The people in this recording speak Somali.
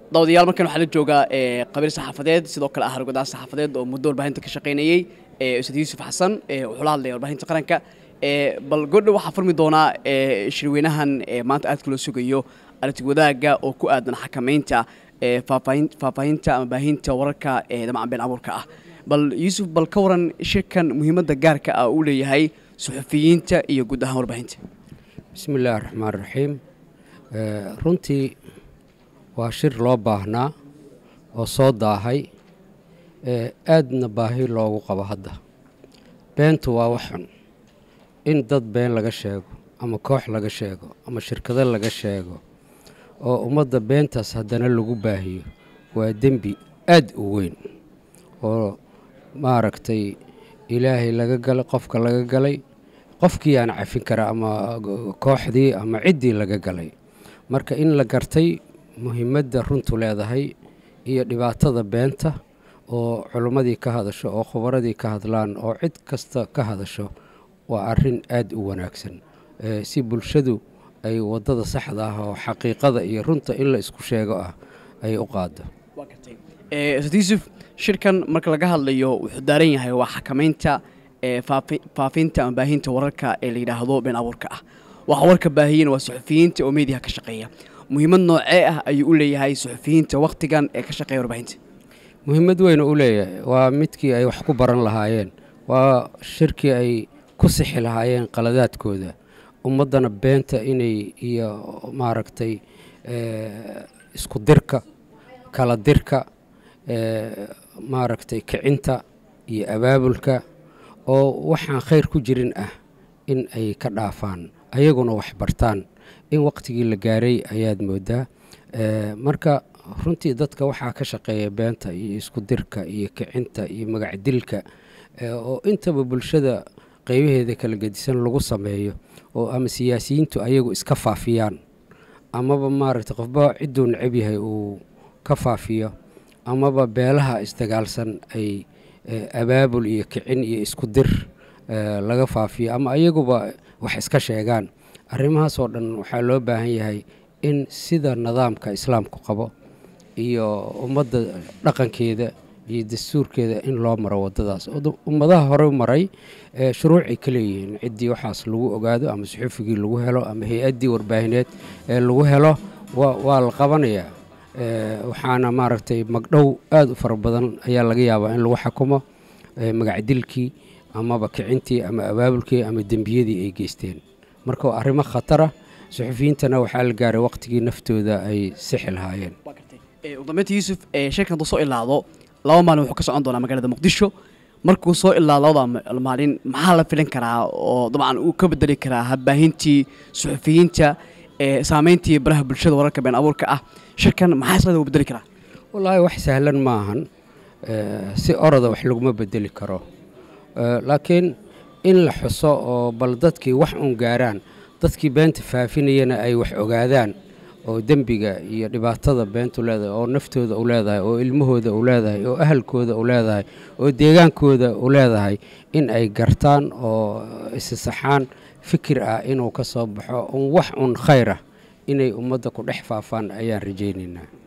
dawadayaal markan waxaa la joogaa qabiil saxaafadeed sidoo kale ah hargodaas saxaafadeed oo muddo warbaahinta ka shaqaynayey ustad yuusuf xasan wuxuu la hadlaya warbaahinta qaranka bal godha waxaa furmi doonaa shirweynahan maanta aadka loo sugayo aragti wadaagga oo ku aadan xakamaynta faahfaahinta ama baahinta wararka dabcan been abuurka ah bal yuusuf bal ka waran shirkan muhiimadda gaarka ah uu leeyahay suxufiyiinta iyo guud ahaan warbaahinta bismi illaahi raxmaan raxiim runtii waa shir loo baahnaa oo soo daahay aadna baahi loogu qabo hadda beentu waa wax xun in dad been laga sheego ama koox laga sheego ama shirkado laga sheego oo ummadda beentaas haddana lagu baahiyo waa dembi aad u weyn oo maaragtay ilaahay laga galay qofka laga galay qofkii aan cafin kara ama kooxdii ama ciddii laga galay marka in la gartay muhiimadda runtu leedahay iyo dhibaatada beenta oo culimmadii ka hadasho oo khubaradii ka hadlaan oo cid kasta ka hadasho waa arrin aad u wanaagsan si bulshadu ay waddada saxda ah oo xaqiiqada iyo runta in la isku sheego ah ay u qaado ustad yuusuf shirkan marka laga hadlayo wuxuu daaran yahay waa xakamaynta faafinta ama baahinta wararka ee la yidhaahdo been abuurka ah waxa warka baahiyana waa suxufiyiinta oo meediyaha ka shaqeeya muhiimad noocee ah ayuu u leeyahay suxufiyiinta wakhtigan ee ka shaqeeya warbaahinta muhiimad weyn u leeyahay waa midkii ay wax ku baran lahaayeen waa shirkii ay ku sixi lahaayeen qaladaadkooda ummaddana beenta inay iyo maaragtay isku dirka kala dirka maaragtay kicinta iyo abaabulka oo waxaan khayr ku jirin ah in ay ka dhaafaan ayaguna wax bartaan in waqtigii la gaaray ayaad moodaa marka runtii dadka waxaa ka shaqeeya beenta iyo isku dirka iyo kicinta iyo magacdilka oo intaba bulshada qeybaheeda kala gedisan lagu sameeyo oo ama siyaasiyiintu ayagu iska faafiyaan amaba maaragtay qofba cidduu necab yahay uu ka faafiyo amaba beelaha isdagaalsan ay abaabul iyo kicin iyo isku dir laga faafiyo ama ayaguba wax iska sheegaan arrimahaasoo dhan waxaa loo baahan yahay in sida nidaamka islaamku qabo iyo ummadda dhaqankeeda iyo dastuurkeeda in loo maro waddadaas ummadaha hore maray shuruucay ka leeyihiin ciddii waxaas lagu ogaado ama suxufigii lagu helo ama hay-addii warbaahineed ee lagu helo waa la qabanayaa waxaana maaragtay magdhow aada u fara badan ayaa laga yaabaa in lagu xakumo magacdilkii amaba kicintii ama abaabulkii ama dembiyadii ay geysteen marka waa arrimo khatara suxufiyiintana waxaa la gaaray waqtigii naftooda ay sixi lahaayeen udambeynta yuusuf shirkan hadduu soo ilaado laba maalin wuxuu ka socon doonaa magaalada muqdisho markuu soo ilaado labada maalin maxaa la filin karaa oo dabcan uu ka bedeli karaa habaahintii suxufiyiinta saameyntii baraha bulshada wararka been abuurka ah shirkan maxaa islada uu bedeli karaa wallaahi wax sahlan maahan si oroda wax laguma bedeli karo laakiin in la xuso oo bal dadkii wax uun gaaraan dadkii beenta faafinayana ay wax ogaadaan oo dembiga iyo dhibaatada beentu leedahay oo naftooda u leedahay oo ilmahooda u leedahay oo ahalkooda u leedahay oo deegaankooda u leedahay in ay gartaan oo isisaxaan fikir ah inuu ka soo baxo un wax un khayr ah inay ummadda ku dhex faafaan ayaan rajaynaynaa